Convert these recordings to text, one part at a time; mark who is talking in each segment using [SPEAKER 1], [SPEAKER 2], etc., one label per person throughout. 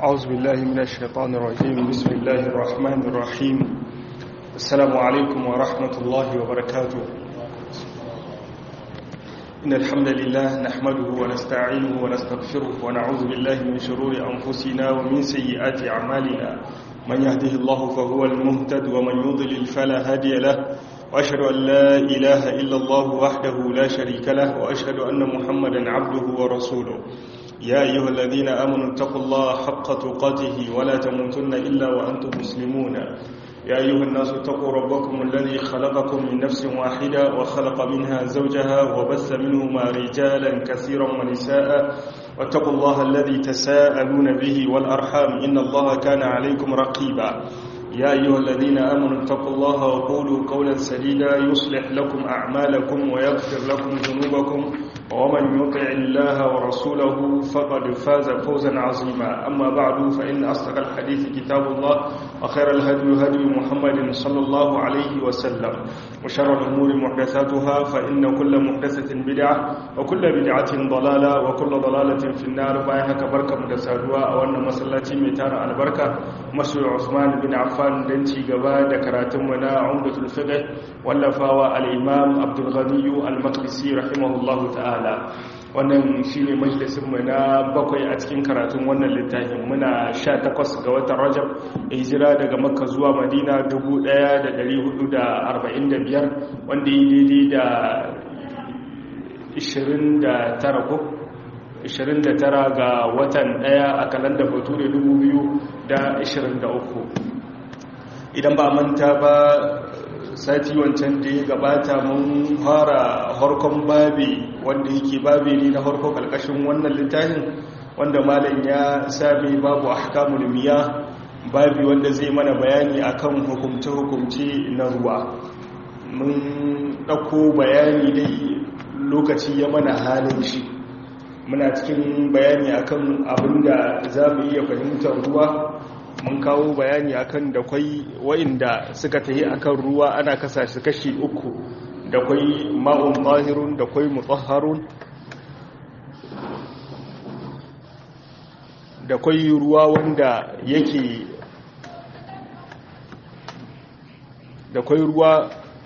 [SPEAKER 1] أعوذ بالله من الشيطان الرجيم بسم الله الرحمن الرحيم السلام عليكم ورحمة الله وبركاته إن الحمد لله نحمده ونستعينه ونستغفره ونعوذ بالله من شرور أنفسنا ومن سيئات أعمالنا من يهده الله فهو المهتد ومن يضلل فلا هادي له وأشهد أن لا إله إلا الله وحده لا شريك له وأشهد أن محمدا عبده ورسوله يا أيها الذين آمنوا اتقوا الله حق تقاته ولا تموتن إلا وأنتم مسلمون يا أيها الناس اتقوا ربكم الذي خلقكم من نفس واحدة وخلق منها زوجها وبث منهما رجالا كثيرا ونساء واتقوا الله الذي تساءلون به والأرحام إن الله كان عليكم رقيبا يا أيها الذين آمنوا اتقوا الله وقولوا قولا سديدا يصلح لكم أعمالكم ويغفر لكم ذنوبكم ومن يطع الله ورسوله فقد فاز فوزا عظيما أما بعد فإن أصدق الحديث كتاب الله وخير الهدي هدي محمد صلى الله عليه وسلم وشر الأمور محدثاتها فإن كل محدثة بدعة وكل بدعة ضلالة وكل ضلالة في النار بايها بركة مدسادوا أو أن مسلاتي ميتان البركة مسوي عثمان بن عفان دنتي قبا دكراتم ونا عمدة الفقه واللفاوى الإمام عبد الغني المقدسي رحمه الله تعالى wannan shi ne majalisunmu na bakwai a cikin karatun wannan littafin muna sha takwas ga watan rajab hijira daga makka zuwa madina 1445 wanda yi daidai da 29 ko 29 ga watan daya a kalandar bature 2023 idan ba manta ba sati wancan da ya gabata mun fara harkon babi wanda yake babi ne na harko kalkashin wannan littafin wanda malam ya sami babu ahkamul miya babi wanda zai mana bayani akan hukumce-hukumce na ruwa mun ɗauko bayani dai lokaci ya mana halin shi muna cikin bayani akan abinda za mu iya fahimtar ruwa mun kawo bayani akan da kwai wa'inda suka tahi akan ruwa ana kasa shi kashi uku da kwai ma'un zahirun da kwai mutahharun da kwai ruwa wanda yake da kwai ruwa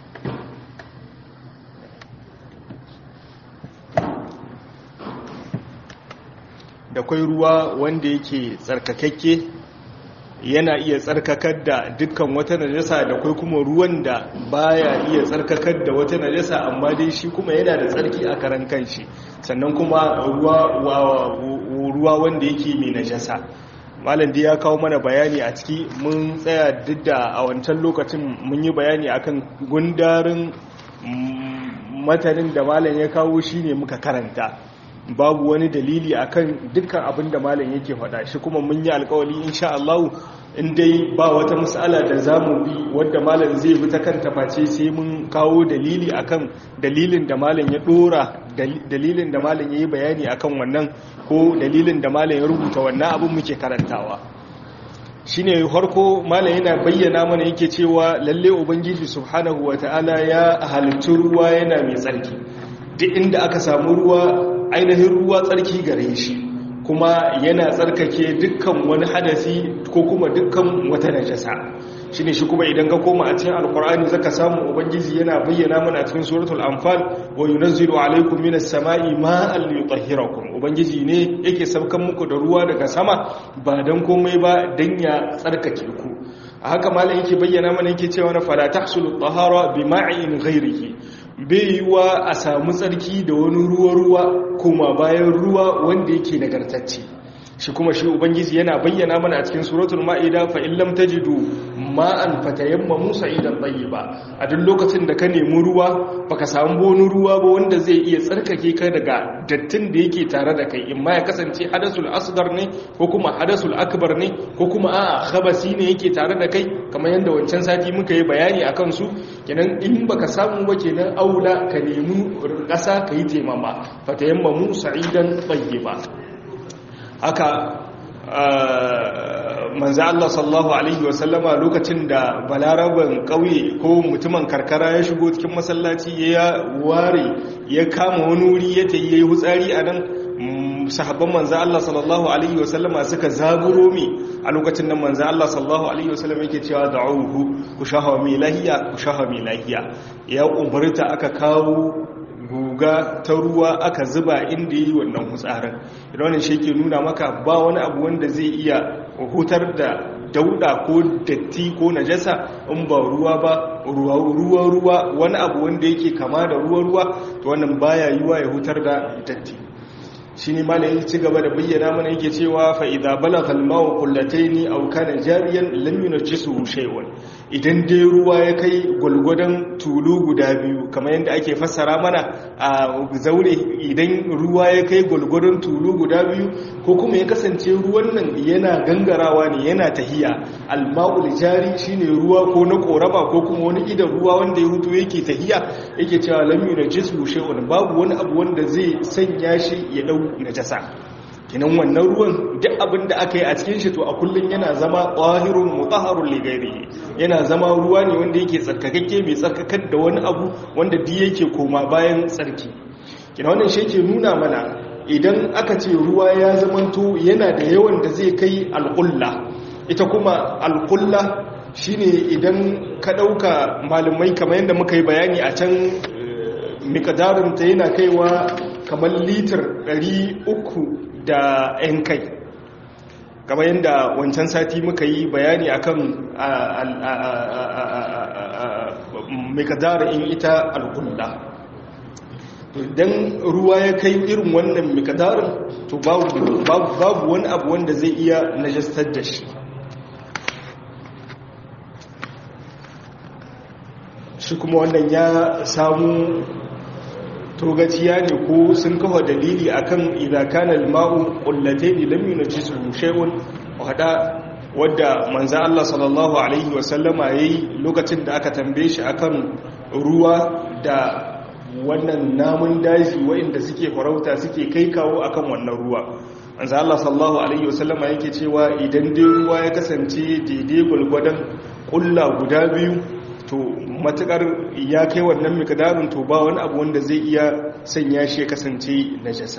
[SPEAKER 1] da kwai ruwa wanda yake tsarkakakke yana iya tsarkakar da dukkan wata najasa da kai kuma ruwan da baya iya tsarkakar da wata najasa amma dai shi kuma yana da tsarki a karan kanshi sannan kuma ruwa ruwa wanda yake mai najasa malam dai ya kawo mana bayani a ciki mun tsaya duk da a wancan lokacin mun yi bayani akan gundarin matanin da malam ya kawo shine muka karanta babu wani dalili akan dukkan abin da malam yake faɗa shi kuma mun yi alkawali insha Allah in dai ba wata mas'ala da zamu bi wanda malam zai bi ta kanta face sai mun kawo dalili akan dalilin da malam ya dora dalilin da malam yayi bayani akan wannan ko dalilin da malam ya rubuta wannan abin muke karantawa shine harko malam yana bayyana mana yake cewa lalle ubangiji subhanahu wataala ya halittu ruwa yana mai tsarki duk inda aka samu ruwa ainihin ruwa tsarki gare shi kuma yana tsarkake dukkan wani hadasi ko kuma dukkan wata najasa shi ne shi kuma idan ka koma a cikin alkur'ani zaka samu ubangiji yana bayyana mana cikin suratul anfal wa yunazzilu alaykum minas sama'i ma'an liyutahhirakum ubangiji ne yake saukan muku da ruwa daga sama ba dan komai ba dan ya tsarkake ku a haka malam yake bayyana mana yake cewa na fala tahsulu tahara bi ma'in ghairihi bai yiwa a samu tsarki da wani ruwa-ruwa kuma bayan ruwa wanda yake nagartacce shi kuma shi ubangiji yana bayyana mana a cikin suratul ma'ida fa in lam tajidu ma'an fatayammamu sa'idan tayyiba a duk lokacin da ka nemi ruwa baka samu wani ruwa ba wanda zai iya tsarkake ka daga dattin da yake tare da kai in ma ya kasance hadasul asghar ne ko kuma hadasul akbar ne ko kuma a'a khabasi ne yake tare da kai kamar yadda wancan sati muka yi bayani akan su kenan in baka samu ba kenan aula ka nemi ƙasa ka yi taimama fatayammamu sa'idan tayyiba haka manzo Allah sallallahu alaihi wasallama lokacin da balaraban kauye ko mutumin karkara ya shigo cikin masallaci ya ware ya kama wani wuri ya tayi yayi hutsari anan sahabban manzo Allah sallallahu alaihi wasallama suka zaburo mi a lokacin nan manzo Allah sallallahu alaihi wasallama yake cewa da'uhu ku shahawa mi lahiya ku shahawa mi lahiya ya umurta aka kawo guga ta ruwa aka zuba inda yi wannan hutsarin idan wannan shi ke nuna maka ba wani abu wanda zai iya hutar da dauda ko datti ko najasa in ba ruwa ba ruwa ruwa wani abu wanda yake kama da ruwa ruwa to wannan baya yiwa ya hutar da datti shi ne malayin ci gaba da bayyana mana yake cewa fa'iza balagha al-ma'u qullataini aw kana jariyan lam yunjisu shay'un idan dai ruwa ya kai gulgudan tulu guda biyu kamar yadda ake fassara mana a zaure idan ruwa ya kai gulgudan tulu guda biyu ko kuma ya kasance ruwan nan yana gangarawa ne yana tahiya al-ma'ul jari shine ruwa ko na koraba ko kuma wani idan ruwa wanda ya hutu yake tahiya yake cewa lam yunjisu shay'un babu wani abu wanda zai sanya shi ya dau najasa kinan wannan ruwan duk abin da aka yi a cikin shi to a kullun yana zama ƙwahirun mutahharun li yana zama ruwa ne wanda yake tsarkakakke mai tsarkakar da wani abu wanda duk yake koma bayan tsarki kinan wannan shi yake nuna mana idan aka ce ruwa ya zamanto yana da yawan da zai kai alƙulla ita kuma alƙulla shine idan ka ɗauka malamai kamar yadda muka yi bayani a can mikadarinta yana kaiwa kamar litir 300 da 'yan kai kamar yadda wancan sati muka yi bayani akan mikadarin ita alkulla idan ruwa ya kai irin wannan mikadarin to babu wani abu wanda zai iya najastar da shi shi kuma wannan ya samu togaciya ne ko sun kafa dalili akan idza kana al-ma'u qullatayn lam yunjisu shay'un wada wadda manzo Allah sallallahu alaihi wasallama yayi lokacin da aka tambaye shi akan ruwa da wannan namun daji waɗanda suke farauta suke kai kawo akan wannan ruwa manzo Allah sallallahu alaihi wasallama yake cewa idan dai ruwa ya kasance daidai gulgwadan kulla guda biyu to matukar ya kai wannan mikadarin to ba wani abu wanda zai iya sanya shi ya kasance najasa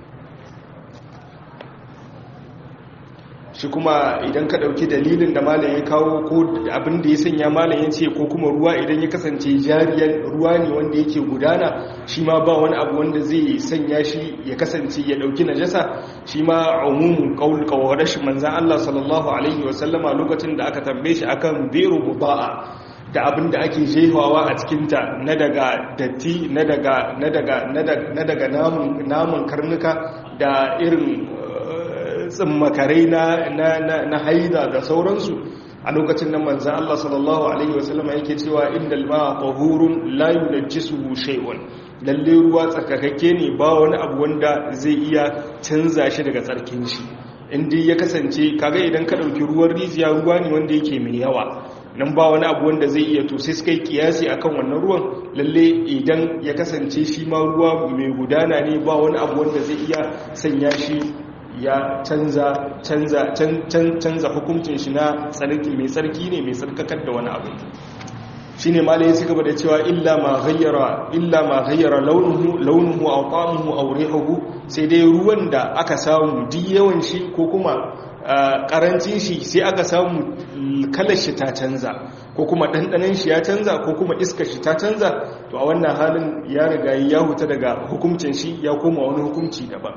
[SPEAKER 1] shi kuma idan ka dauki dalilin da malam ya kawo ko abin da ya sanya malam ya ce ko kuma ruwa idan ya kasance jariyar ruwa ne wanda yake gudana shi ma ba wani abu wanda zai sanya shi ya kasance ya dauki najasa shi ma umumin qaul qawarash manzan Allah sallallahu alaihi wasallama lokacin da aka tambaye shi akan biru buba'a da abin da ake jefawa a cikinta na daga datti na daga na daga na daga namun karnuka da irin tsimmakarai na haida da sauransu a lokacin nan manzan Allah sallallahu Alaihi wasallama yake cewa inda ma ƙahurun layu da jisu shai'un lalle ruwa tsarkakakke ne ba wani abu wanda zai iya canza shi daga tsarkin shi inda ya kasance kaga idan ka ɗauki ruwan rijiya ruwa ne wanda yake mai yawa nan ba wani abu wanda zai iya to sai suka yi kiyasi akan wannan ruwan lalle idan ya kasance shi ma ruwa mai gudana ne ba wani abu wanda zai iya sanya shi ya canza canza canza hukuncin shi na tsarki mai tsarki ne mai tsarkakar da wani abu shine ma ya cigaba da cewa illa ma ghayyara illa ma ghayyara launuhu launuhu aw ta'amuhu aw rihuhu sai dai ruwan da aka samu duk yawan shi ko kuma karancin shi sai aka samu kalar shi ta canza ko kuma ɗanɗanen shi ya canza ko kuma iskar shi ta canza to a wannan halin ya riga ya huta daga hukuncin shi ya koma wani hukunci daban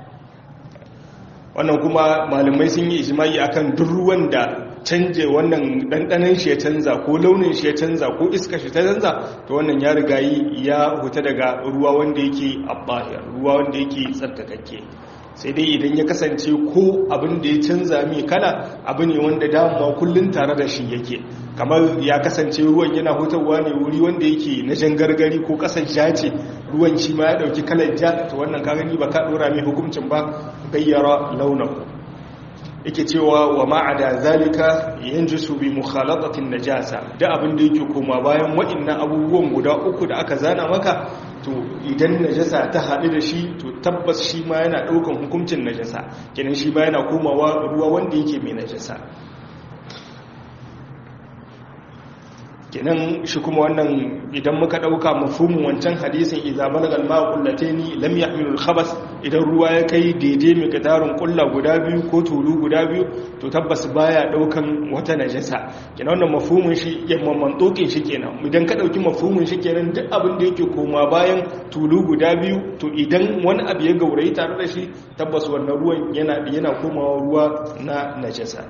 [SPEAKER 1] wannan kuma malamai sun yi ijimai akan duk ruwan da canje wannan ɗanɗanen shi ya canza ko launin shi ya canza ko iskar shi ta canza to wannan ya riga ya huta daga ruwa wanda yake abbahir ruwa wanda yake tsarkakakke sai dai idan ya kasance ko abin da ya canza mai kala abu ne wanda dama kullum tare da shi yake kamar ya kasance ruwan yana hutarwa ne wuri wanda yake na jan gargari ko kasar ja ce ruwan shi ma ya dauki kalar ja to wannan ka gani ba ka dora mai hukuncin ba gayyara launin yake cewa wa ma'ada zalika yanjisu bi mukhalatatin najasa da abin da yake koma bayan waɗannan abubuwan guda uku da aka zana maka to idan najasa ta haɗu da shi to tabbas shi ma yana ɗaukan hukuncin najasa kenan shi ma yana komawa ruwa wanda yake mai najasa kenan shi kuma wannan idan muka dauka mafhumin wancan hadisin idza balagal ma'u qullataini lam yahmilu al-khabas idan ruwa ya kai daidai mai kadarin kulla guda biyu ko tulu guda biyu to tabbas baya daukan wata najasa kenan wannan mafhumin shi yamman mantokin shi kenan idan ka dauki mafhumin shi kenan duk abin da yake koma bayan tulu guda biyu to idan wani abu ya gaurayi tare da shi tabbas wannan ruwan yana yana komawa ruwa na najasa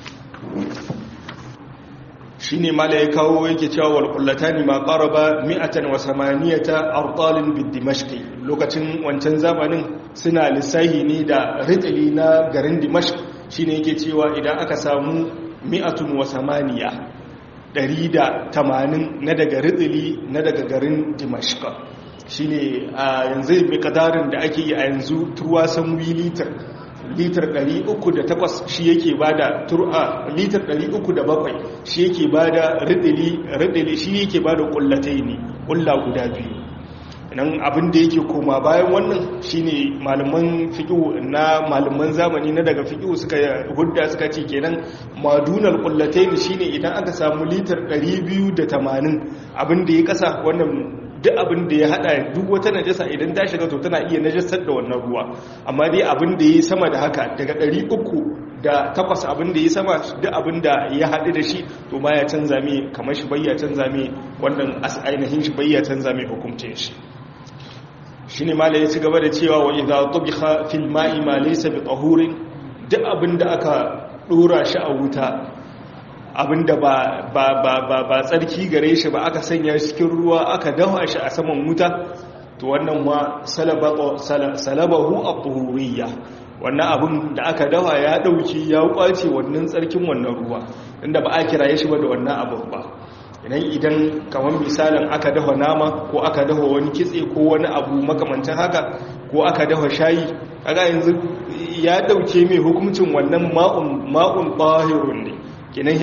[SPEAKER 1] shi ne mala ya kawo yake cewa walƙullata ne ma ƙaraba mi'atan wa samaniyata artalin bid dimashqi lokacin wancan zamanin suna lissahi ne da ritali na garin dimashq shi ne yake cewa idan aka samu mi'atun wa samaniya 180 na daga ritali na daga garin dimashq shi ne a yanzu mai kadarin da ake yi a yanzu turwasan litar litar 308 shi yake bada tur'a litar 307 shi yake bada ridili ridili shi yake bada kullatai ne kulla guda biyu nan abin da yake koma bayan wannan shine malaman fiqh na malaman zamani na daga fiqh suka hudda suka ce kenan madunal kullatai shine idan aka samu litar 280 abin da ya kasa wannan duk abin da ya hada duk wata najasa idan ta shiga to tana iya najasar da wannan ruwa amma dai abin da ya sama da haka daga 300 da takwas abin da ya sama duk abin da ya haɗu da shi to ma ya canza mai kamar shi bayya canza mai wannan ainihin shi bayya canza mai hukuncin shi shi ne mala ya ci gaba da cewa wa idza tubiha fil ma'i ma laysa bi tahurin duk abin da aka dora shi a wuta abinda ba ba ba ba ba tsarki gare shi ba aka sanya shi cikin ruwa aka dafa shi a saman wuta to wannan ma salabahu at-tuhuriyya wannan abin da aka dafa ya dauki ya kwace wannan tsarkin wannan ruwa inda ba a kiraye shi ba da wannan abin ba idan idan kamar misalin aka dafa nama ko aka dafa wani kitse ko wani abu makamancin haka ko aka dafa shayi kaga yanzu ya dauke mai hukuncin wannan ma'un ma'un tahirun ne kenan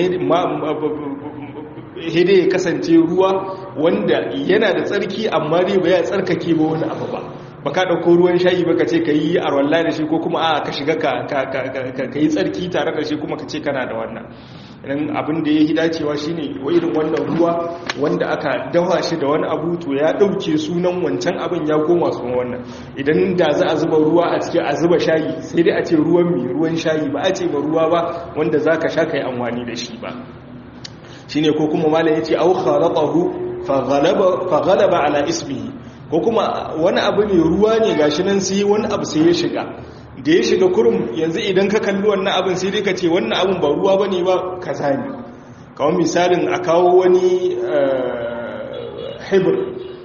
[SPEAKER 1] hede ya kasance ruwa wanda yana da tsarki amma dai ba ya tsarkake ba wani abu ba ba ka ɗauko ruwan shayi ba ka ce ka yi arwalla da shi ko kuma a ka shiga ka yi tsarki tare da shi kuma ka ce kana da wannan idan abin da ya yi dacewa shi ne wa irin wannan ruwa wanda aka dawa shi da wani abu to ya ɗauke sunan wancan abin ya koma su wannan idan da za a zuba ruwa a cikin a zuba shayi sai dai a ce ruwan mai ruwan shayi ba a ce ba ruwa ba wanda za ka sha ka yi amfani da shi ba shi ne ko kuma malam ya ce au khalaqahu fa ghalaba ala ismihi ko kuma wani abu ne ruwa ne gashi nan sai wani abu sai ya shiga da ya shiga kurum yanzu idan ka kalli wannan abin sai dai ka ce wannan abin ba ruwa bane ba kaza ne kawai misalin a kawo wani hibir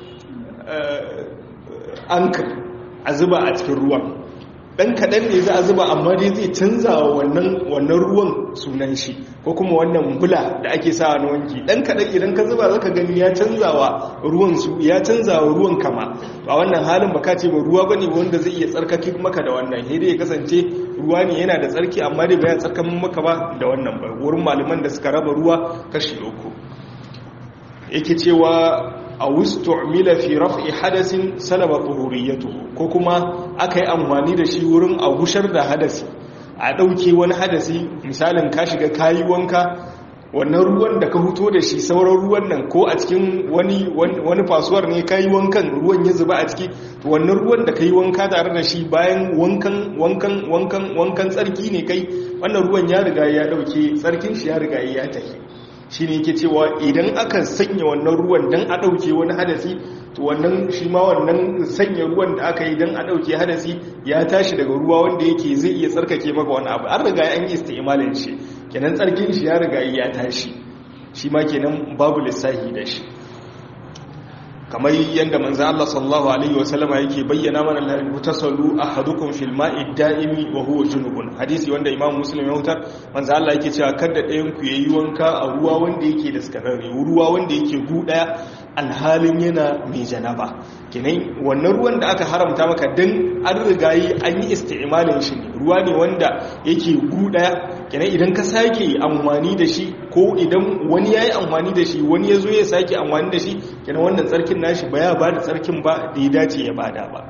[SPEAKER 1] ankar a zuba a cikin ruwan dan kaɗan ne za a zuba amma dai zai canza wa wannan ruwan sunan shi ko kuma wannan bula da ake sawa na wanki dan kaɗan idan ka zuba zaka gani ya canza wa ruwan su ya canza wa ruwan kama a wannan halin baka ce ba ruwa bane wanda zai iya tsarkake maka da wannan sai dai ya kasance ruwa ne yana da tsarki amma dai baya tsarkan maka ba da wannan ba wurin malaman da suka raba ruwa kashi uku yake cewa a wustu'mila fi raf'i hadasin salaba tuhuriyatuhu ko kuma aka yi amfani da shi wurin a gushar da hadasi a ɗauke wani hadasi misalin ka shiga kayi wanka wannan ruwan da ka huto da shi sauran ruwan nan ko a cikin wani wani fasuwar ne kayi wankan ruwan ya zuba a ciki to wannan ruwan da kai wanka tare da shi bayan wankan wankan wankan wankan tsarki ne kai wannan ruwan ya riga ya dauke tsarkin shi ya riga ya tafi shi ne yake cewa idan aka sanya wannan ruwan don a ɗauke wani hadasi to wannan shi ma wannan sanya ruwan da aka yi don a ɗauke hadasi ya tashi daga ruwa wanda yake zai iya tsarkake maka wani abu an riga an yi istimalin shi kenan tsarkin shi ya riga ya tashi shi ma kenan babu lissahi da shi kamar yadda manzo Allah sallallahu alaihi wasallama yake bayyana mana la mutasallu ahadukum fil ma'i da'imi wa huwa junubun hadisi wanda Imam Muslim ya hutar manzo Allah yake cewa kada ɗayan ku yayi wanka a ruwa wanda yake da skararre ruwa wanda yake gudaya alhalin yana mai janaba kenan wannan ruwan da aka haramta maka dan an rigayi an yi isti'malin shi ruwa ne wanda yake gudaya kenan idan ka sake amfani da shi ko idan wani yayi amfani da shi wani yazo ya sake amfani da shi kenan wannan tsarkin nashi ba ya bada tsarkin ba da ya dace ya bada ba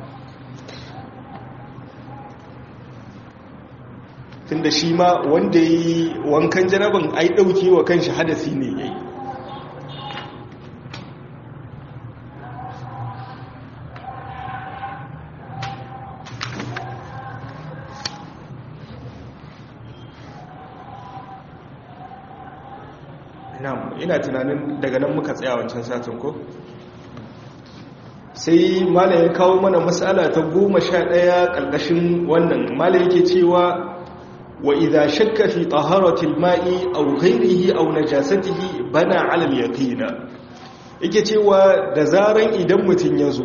[SPEAKER 1] tunda shi ma wanda yi wankan janaban ai dauke wa kanshi hadasi ne yayi na'am ina tunanin daga nan muka tsaya wancan satin ko sai malam ya kawo mana matsala ta goma sha ɗaya ƙarƙashin wannan malam yake cewa wa idha shakka fi taharatil ma'i aw ghayrihi aw najasatihi bana 'ala al-yaqina yake cewa da zaran idan mutun yazo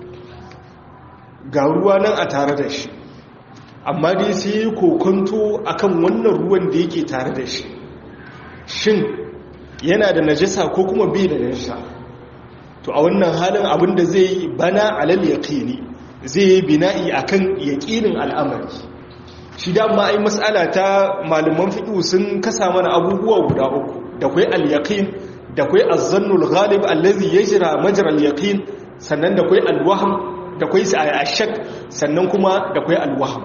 [SPEAKER 1] ga ruwa nan a tare da shi amma dai sai kokonto akan wannan ruwan da yake tare da shi shin yana da najasa ko kuma bai da najasa to a wannan halin abinda zai yi bana alal yaqini zai yi bina'i akan yaqinin al'amari shi dama ai mas'ala ta malaman fiqh sun kasa mana abubuwa guda uku da kai al-yaqin da kai az-zannul ghalib allazi yajra majra al-yaqin sannan da kai al-wahm da kai ashak sannan kuma da kai al-wahm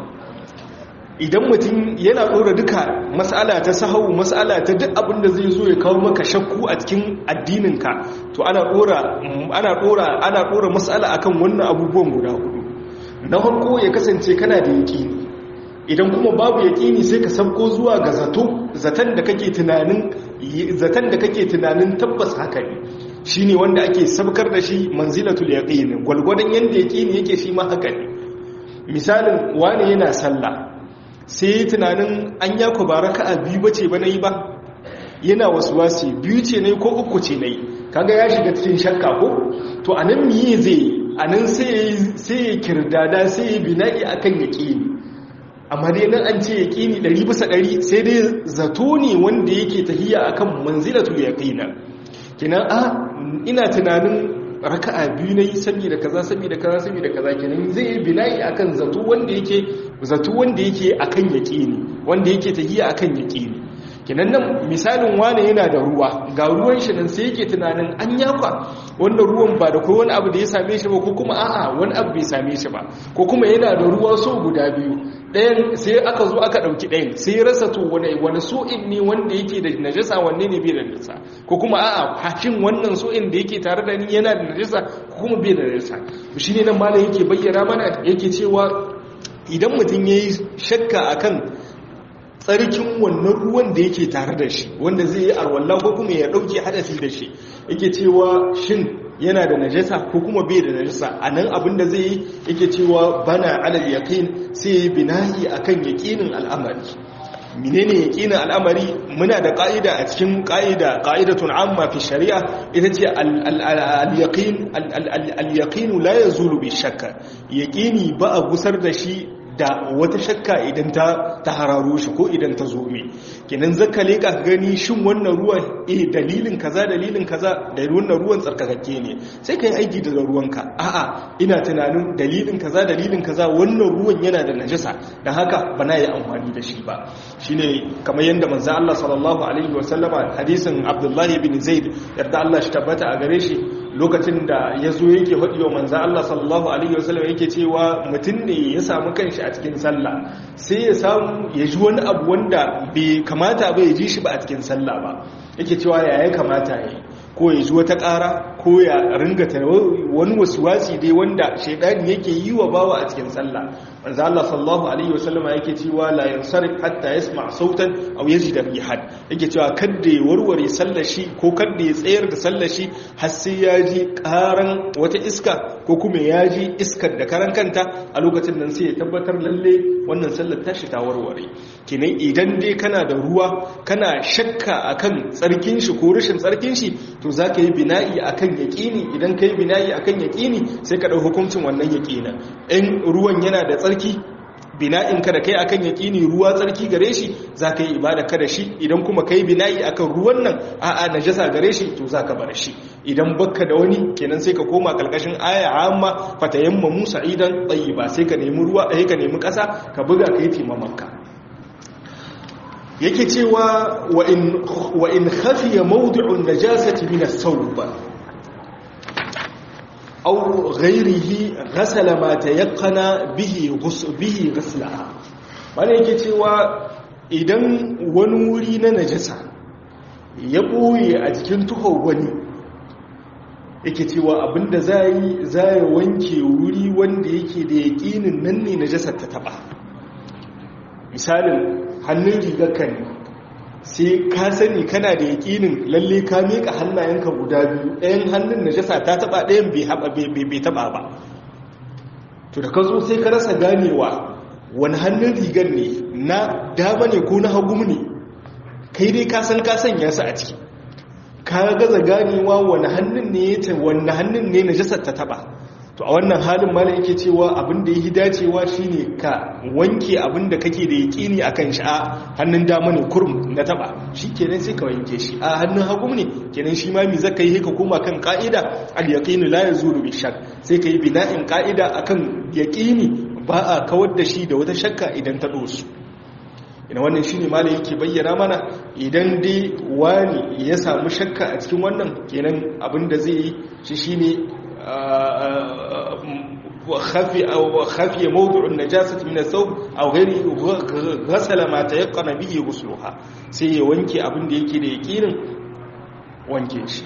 [SPEAKER 1] idan mutum yana ɗora duka matsala ta sahau matsala ta duk abin da zai zo ya kawo maka shakku a cikin addininka to ana ɗora ana ɗora ana ɗora matsala akan wannan abubuwan guda hudu na farko ya kasance kana da yaƙini idan kuma babu yaƙini sai ka sabko zuwa ga zato zaton da kake tunanin zaton da kake tunanin tabbas haka ne shine wanda ake sabkar da shi manzilatul yaqin gwalgwadon yanda yaƙini yake shi ma haka ne misalin wani yana sallah sai yi tunanin an ya ku baraka a biyu bace ba na yi ba yana wasu wasi biyu ce ne ko uku ce na yi kaga ya shiga cikin shakka ko to a nan miye zai a nan sai ya kirdada sai ya bina'i a kan yaƙini amma dai nan an ce yaƙini ɗari bisa ɗari sai dai zato ne wanda yake tahiya a kan manzilatul yaƙina kinan a ina tunanin raka'a biyu na yi saboda kaza saboda kaza saboda kaza kenan zai yi bina'i akan zato wanda yake zato wanda yake akan yaqini wanda yake tahiya akan yaqini kenan nan misalin wane yana da ruwa ga ruwan shi nan sai yake tunanin an yakwa wannan ruwan ba da kai wani abu da ya same shi ba ko kuma a'a wani abu bai same shi ba ko kuma yana da ruwa so guda biyu ɗayan sai aka zo aka ɗauki ɗayan sai ya rasa to wani wani so'in ne wanda yake da najasa wanne ne bai da najasa ko kuma a'a hakin wannan so'in da yake tare da ni yana da najasa ko kuma bai da najasa to shine nan malam yake bayyana mana yake cewa idan mutum yayi shakka akan tsarkin wannan ruwan da yake tare da shi wanda zai yi arwalla ko kuma ya dauke hadasi da shi yake cewa shin yana da najasa ko kuma bai da najasa a nan abinda zai yi yake cewa bana alal yaqin sai ya binahi akan yaqinin al'amari menene yaqinin al'amari muna da ka'ida a cikin ka'ida qa'idatun amma fi shari'a ita ce al-yaqin al-yaqin la yazulu bi shakka yaqini ba a gusar da shi da wata shakka idan ta ta hararo shi ko idan ta zo mai kenan zaka leka gani shin wannan ruwan eh dalilin kaza dalilin kaza da wannan ruwan tsarkakakke ne sai kai aiki da ruwanka a'a ina tunanin dalilin kaza dalilin kaza wannan ruwan yana da najasa dan haka bana yi amfani da shi ba shine kamar yanda manzo Allah sallallahu alaihi wasallama hadisin Abdullah ibn Zaid yarda Allah shi tabbata a gare shi lokacin da ya zo yake faɗi wa manzan Allah sallallahu Alaihi wasallam yake cewa mutum ne ya samu kanshi a cikin sallah sai ya samu ya ji wani abu wanda bai kamata ba ya ji shi ba a cikin sallah ba yake cewa ya ya kamata ya yi ko ya ji wata ƙara ko ya ringata wani wasu wasi dai wanda shaidani yake yi wa bawa a cikin sallah manzo Allah sallallahu alaihi wasallam yake cewa la yansarif hatta yasma sautan aw yajida rihan yake cewa kada ya warware sallar shi ko kada ya tsayar da sallar shi har sai ya ji karan wata iska ko kuma ya ji iskar da karan kanta a lokacin nan sai ya tabbatar lalle wannan sallar tashi ta warware kenan idan dai kana da ruwa kana shakka akan tsarkin shi ko rashin tsarkin shi to zaka yi bina'i akan yaqini idan kai bina'i akan yaqini sai ka dau hukuncin wannan yaqina in ruwan yana da tsarki bina'in ka da kai akan yaqini ruwa tsarki gare shi zaka yi ibada ka da shi idan kuma kai bina'i akan ruwan nan a'a najasa gare shi to zaka bar shi idan bakka da wani kenan sai ka koma kalkashin aya amma fatayamma musa idan tayyiba sai ka nemi ruwa sai ka nemi kasa ka buga kai timamanka yake cewa wa in wa in khafiya mawdi'un najasati min as-sawb aw ghayrihi ghasala ma tayaqqana bihi bihi ghaslaha wanda yake cewa idan wani wuri na najasa ya boye a jikin tuhon wani yake cewa abinda zai zai wanke wuri wanda yake da yaƙinin nan ne najasar ta taba misalin hannun rigarka ne sai ka sani kana da yaƙinin lalle ka miƙa hannayenka guda biyu ɗayan hannun najasa ta taɓa ɗayan bai taɓa ba to da ka zo sai ka rasa ganewa wani hannun rigar ne na dama ne ko na hagu ne kai dai ka san ka sanya su a ciki ka gaza ganewa wani hannun ne ya wani hannun ne najasar ta taɓa to a wannan halin mala yake cewa abin da yi dacewa shine ka wanke abin da kake da yaƙini akan shi a hannun dama ne kurum na taba shi kenan sai ka wanke shi a hannun hagu ne kenan shi ma mi zaka yi ka koma kan ka'ida al yaqinu la yazulu bi shak sai ka yi bina'in ka'ida akan yaqini ba a kawar da shi da wata shakka idan ta dosu ina wannan shine malai yake bayyana mana idan dai wani ya samu shakka a cikin wannan kenan abin da zai yi shi shine وخفي أو خفي موضع النجاسة من الثوب أو غيره غسل ما تيقن به غسلها sai ya wanke abin da yake da yakinin wanke shi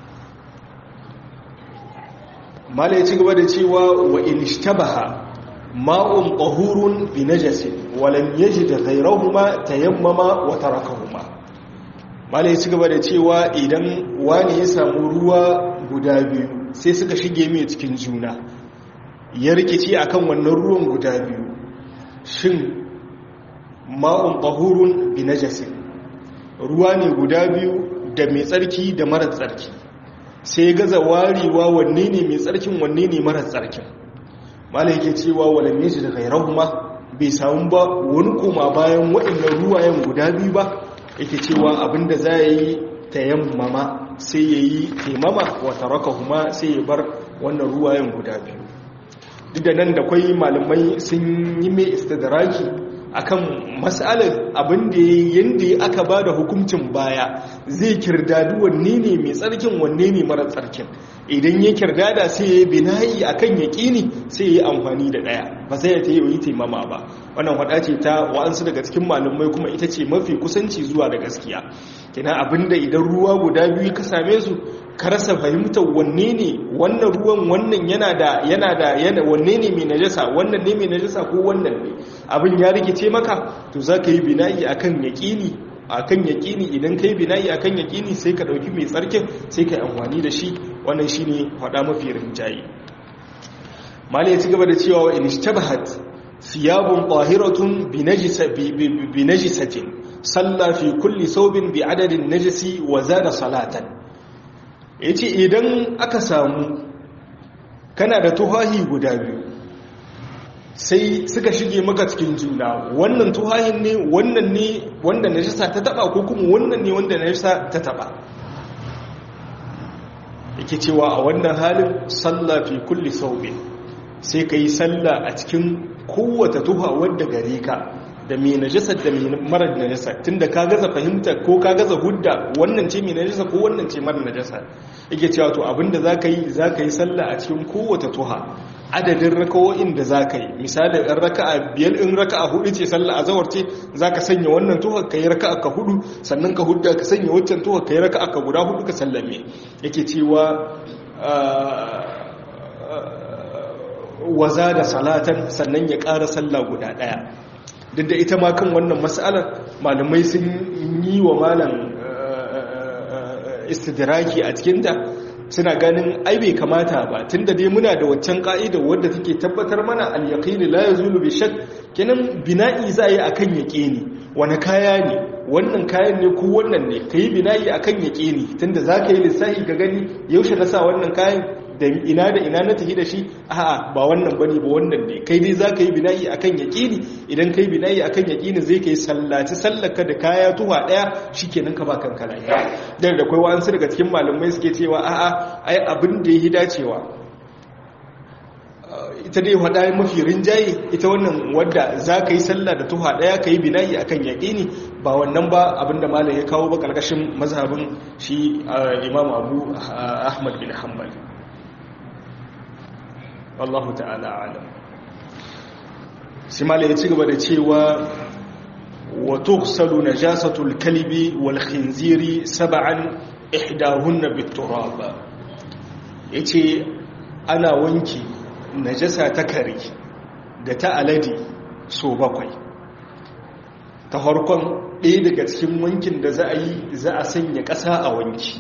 [SPEAKER 1] mala ya ci gaba da cewa wa in ishtabaha ma'un tahurun bi najasin wa lam yajid ghayrahuma tayammama wa tarakahuma mala ya ci gaba da cewa idan wani ya samu ruwa guda biyu sai suka shige mai cikin juna ya rikici akan wannan ruwan guda biyu shin ma'un tahurun bi najasin ruwa ne guda biyu da mai tsarki da mara tsarki sai gaza warewa wanne ne mai tsarkin wanne ne mara tsarkin mala yake cewa walanne shi da gairahuma bai samu ba wani koma bayan waɗannan ruwayen guda biyu ba yake cewa abinda za ya yi tayammama sai ya yi taimama wata raka kuma sai ya bar wannan ruwayen guda biyu duk da nan da kwai malamai sun yi mai istidraki akan matsalar abinda yadda aka ba da hukuncin baya zai kirdadu wanne ne mai tsarkin wanne ne mara tsarkin idan ya kirdada sai ya yi binayi akan yaƙini sai ya yi amfani da ɗaya ba sai ya ta yi taimama ba wannan wada ce ta wa'ansu daga cikin malamai kuma ita ce mafi kusanci zuwa da gaskiya kina abinda idan ruwa guda biyu ka same su ka rasa fahimtar wanne ne wannan ruwan wannan yana da yana da yana wanne ne mai najasa wannan ne mai najasa ko wannan ne abin ya rikice maka to za ka yi bina'i akan yaƙini akan yaƙini idan kai bina'i akan yaƙini sai ka ɗauki mai tsarkin sai ka yi amfani da shi wannan shine faɗa mafi rinjaye mali ya ci gaba da cewa wa in ishtabahat thiyabun tahiratun bi najisatin salla fi kulli saubin bi adadin najisi wa zada salatan yace idan aka samu kana da tuhahi guda biyu sai suka shige maka cikin juna wannan tuhahin ne wannan ne wanda najisa ta taba ko kuma wannan ne wanda najisa ta taba yake cewa a wannan halin salla fi kulli saubin sai ka yi sallah a cikin kowace tuha wadda gare ka da mai najasa da mai marar najasa tunda ka gaza fahimta ko ka gaza hudda wannan ce mai najasa ko wannan ce marar najasa yake cewa to abinda za ka yi za ka yi sallah a cikin kowace tuha adadin rakawo'in da za ka yi misali ɗan raka'a biyar in raka'a hudu ce sallah a zawar ce za ka sanya wannan tuha ka yi raka'a ka hudu sannan ka hudda ka sanya waccan tuha ka yi raka'a ka guda hudu ka sallame yake cewa waza da salatan sannan ya ƙara sallah guda ɗaya duk da ita ma kan wannan matsalar malamai sun yi wa malam istidiraki a cikinta suna ganin ai bai kamata ba tunda dai muna da waccan ka'ida wadda take tabbatar mana al-yaqini la yazulu bi shakk kenan bina'i za yi akan yaqini wani kaya ne wannan kayan ne ko wannan ne kai bina'i akan yaqini tunda zaka yi lissafi ga gani yaushe na sa wannan kayan da ina da ina na tafi da shi a'a ba wannan bane ba wannan ne kai dai zaka yi bina'i akan yaqini idan kai bina'i akan yaqini zai kai sallaci sallaka da kaya tuwa daya shikenan ka ba kanka lafiya dan da kai wa'ansu daga cikin malamai suke cewa a'a ai abin da yi dacewa ita dai hada mafi rinjaye ita wannan wadda za ka yi sallah da tuha daya ka yi bina'i akan yaqini ba wannan ba abinda malam ya kawo ba karkashin mazhabin shi imam abu ahmad bin hanbal wallahu ta'ala alam simala ya ci gaba da cewa wa tughsalu najasatul kalbi wal khinziri sab'an ihdahunna bit turab yace ana wanki najasa ta kare da ta alade so bakwai ta harkon ɗaya daga cikin wankin da za a yi za a sanya ƙasa a wanki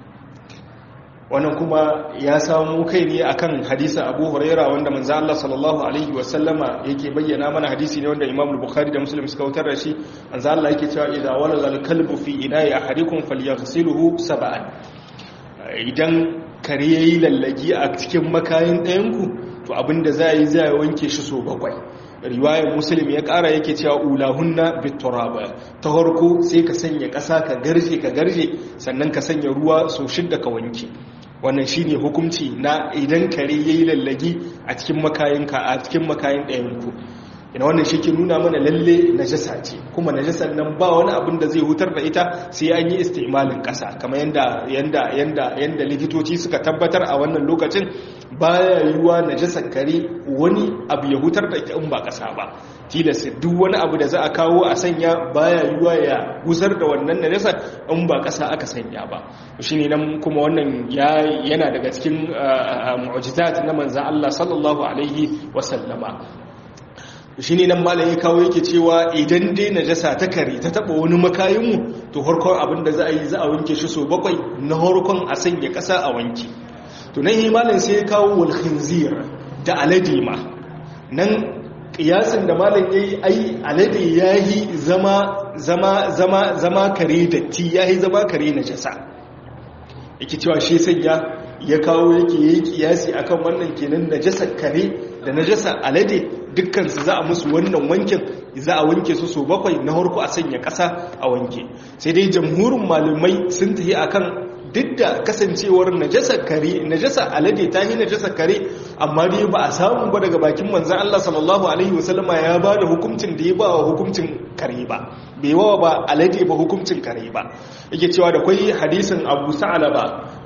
[SPEAKER 1] wannan kuma ya samu kai ne akan hadisa abu huraira wanda manzo Allah sallallahu alaihi wasallama yake bayyana mana hadisi ne wanda Imam Bukhari da Muslim suka wutar da shi manzo Allah yake cewa idza walala al-kalbu fi ina'i ahadikum falyaghsilhu sab'an idan kare yayi lallagi a cikin makayin ɗayanku to abinda za yi za wanke shi so bakwai riwayar muslim ya kara yake cewa ulahunna bituraba ta harko sai ka sanya ƙasa ka garje ka garje sannan ka sanya ruwa so shidda ka wanke wannan shine hukunci na idan kare yayi lallagi a cikin makayinka a cikin makayin ɗayanku ina wannan shi ke nuna mana lalle najasa ce kuma najasar nan ba wani abin da zai hutar da ita sai an yi istimalin ƙasa kamar yanda yanda yanda yanda likitoci suka tabbatar a wannan lokacin baya yiwuwa najasar kare wani abu ya hutar da ita in ba ƙasa ba tilas duk wani abu da za a kawo a sanya baya yiwuwa ya gusar da wannan najasar in ba ƙasa aka sanya ba shine nan kuma wannan yana daga cikin mu'jizat na manzon Allah sallallahu alaihi wasallama shi ne nan malam ya kawo yake cewa idan dai najasa ta kare ta taba wani makayinmu to harkon abin da za a yi za a wanke shi so bakwai na harkon a sanya ƙasa a wanke to nan yi malam sai ya kawo wal khinzir da alade ma nan kiyasin da malam yayi ai alade yayi zama zama zama zama kare datti yayi zama kare najasa yake cewa shi sanya ya kawo yake yayi kiyasi akan wannan kenan najasar kare da najasar alade dukkansu za a musu wannan wankin za a wanke su so bakwai na harko a sanya ƙasa a wanke sai dai jamhurin malumai sun tafi akan duk da kasancewar najasa kare najasa alade ta yi najasa kare amma dai ba a samu ba daga bakin manzan Allah sallallahu alaihi wasallama ya ba da hukuncin da ya ba wa hukuncin kare ba bai wawa ba alade ba hukuncin kare ba yake cewa da kwai hadisin abu sa'alaba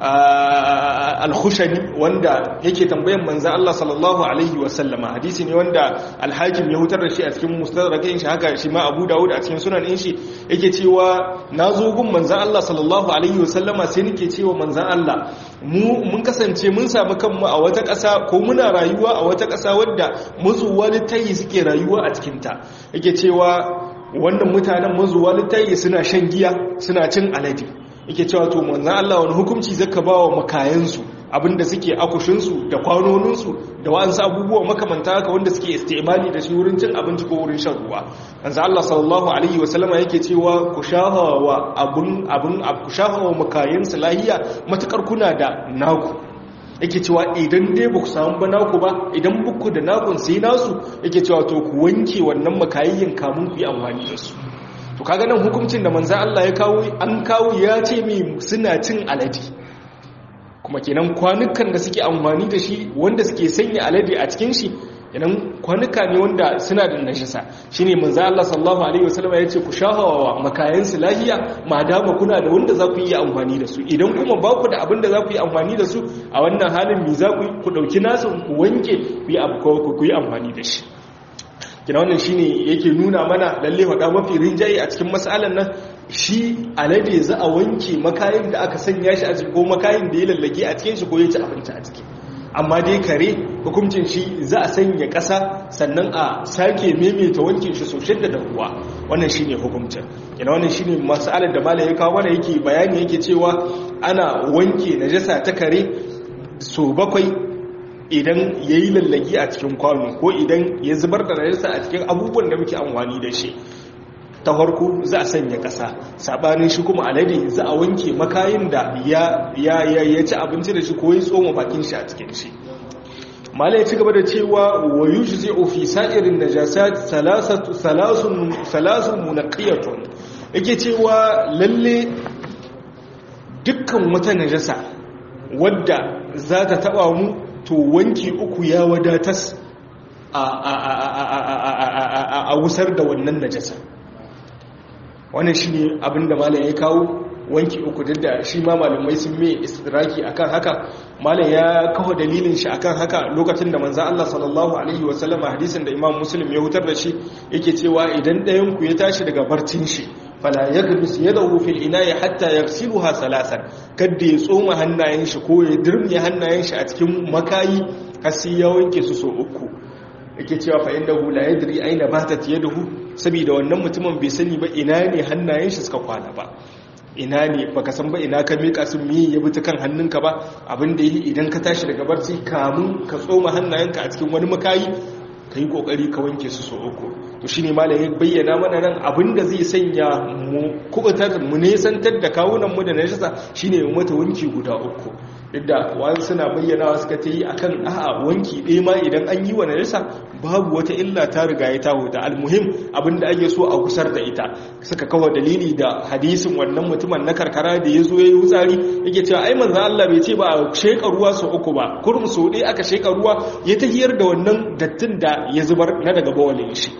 [SPEAKER 1] al-khushani wanda yake tambayan manzan Allah sallallahu alaihi wasallama hadisi ne wanda alhakim ya hutar da shi a cikin mustadrakin shi haka shi ma abu dawud a cikin sunan din shi yake cewa na zo gun manzan Allah sallallahu alaihi wasallama sai nake cewa manzan Allah mu mun kasance mun samu kanmu a wata ƙasa ko muna rayuwa a wata ƙasa wadda mazuwa littayi suke rayuwa a cikinta yake cewa wannan mutanen mazuwa littayi suna shan giya suna cin alade yake cewa to manzan Allah wani hukunci zaka ba wa makayansu abinda suke akushinsu da kwanoninsu da wa'ansu abubuwa makamanta haka wanda suke istimali da shi wurin cin abinci ko wurin shan ruwa manzo Allah sallallahu alaihi wasallama yake cewa ku shahawa abun abun ku shahawa makayin lahiya matukar kuna da naku yake cewa idan dai ba ku samu ba naku ba idan buku da nakun sai nasu yake cewa to ku wanke wannan makayyin kamun ku yi amfani da su to kaga nan hukuncin da manzo Allah ya kawo an kawo ya ce mi suna cin alade kuma kenan kwanukan da suke amfani da shi wanda suke sanya alade a cikin shi idan kwanuka ne wanda suna da najasa shine manzo Allah sallallahu alaihi wasallam ya ce ku shahawa makayan su lahiya madama kuna da wanda za ku yi amfani da su idan kuma ba ku da abin da za ku yi amfani da su a wannan halin mi za ku ku dauki nasu ku wanke ku yi abu ku yi amfani da shi kina wannan shine yake nuna mana lalle hada mafi rinjaye a cikin mas'alan nan shi alade za a wanke makayin da aka sanya shi a cikin ko makayin da ya lallage a cikin shi ko ya ci abinci a ciki amma dai kare hukuncin shi za a sanya ƙasa sannan a sake maimaita wankin shi sosai da ruwa wannan shine hukuncin kina wannan shine mas'alar da malai ya kawo mana yake bayani yake cewa ana wanke najasa ta kare so bakwai idan ya yi lallagi a cikin kwano ko idan ya zubar da najasa a cikin abubuwan da muke amfani da shi ta farko za a sanya ƙasa saɓanin shi kuma alade za a wanke makayin da ya ci abinci da shi ko ya tsoma bakin shi a cikin shi mala ya ci gaba da cewa wa yushi zai ofi sa'irin najasa salasun munaqiyatun yake cewa lalle dukkan wata najasa wadda za ta taɓa mu to wanki uku ya wadatas a wusar da wannan najasa wannan shi ne abinda malam ya kawo wanki uku duk da shi ma malamai sun mai istiraki akan haka malam ya kawo dalilin shi akan haka lokacin da manzan Allah sallallahu alaihi wasallama hadisin da imam muslim ya hutar da shi yake cewa idan ɗayan ku ya tashi daga barcin shi fala yaghmis yadahu fil ina'i hatta yaghsiluha salasan kadda ya tsoma hannayen shi ko ya dirmiye hannayen shi a cikin makayi har sai ya wanke su so uku yake cewa fa innahu la yadri aina batat yaduhu saboda wannan mutumin bai sani ba ina ne hannayen shi suka kwana ba ina ne baka san ba ina ka mika su mi ya bi ta kan hannunka ba abin da yi idan ka tashi daga barci kamun ka tsoma hannayenka a cikin wani makayi ka yi kokari ka wanke su so uku to shine malam ya bayyana mana nan abin da zai sanya mu kubutar mu nesantar da kawunan mu da najasa shine mu mata wanki guda uku duk da wani suna bayyanawa suka ta yi akan a'a wanki ɗaya ma idan an yi wa najasa babu wata illa ta riga ya taho da almuhim abinda ake so a kusar da ita suka kawo dalili da hadisin wannan mutumin na karkara da ya zo ya yi wutsari yake cewa ai manzo Allah bai ce ba a sheka ruwa sau uku ba kurum sau ɗaya aka sheka ruwa ya tahiyar da wannan dattin da ya zubar na daga bawalin shi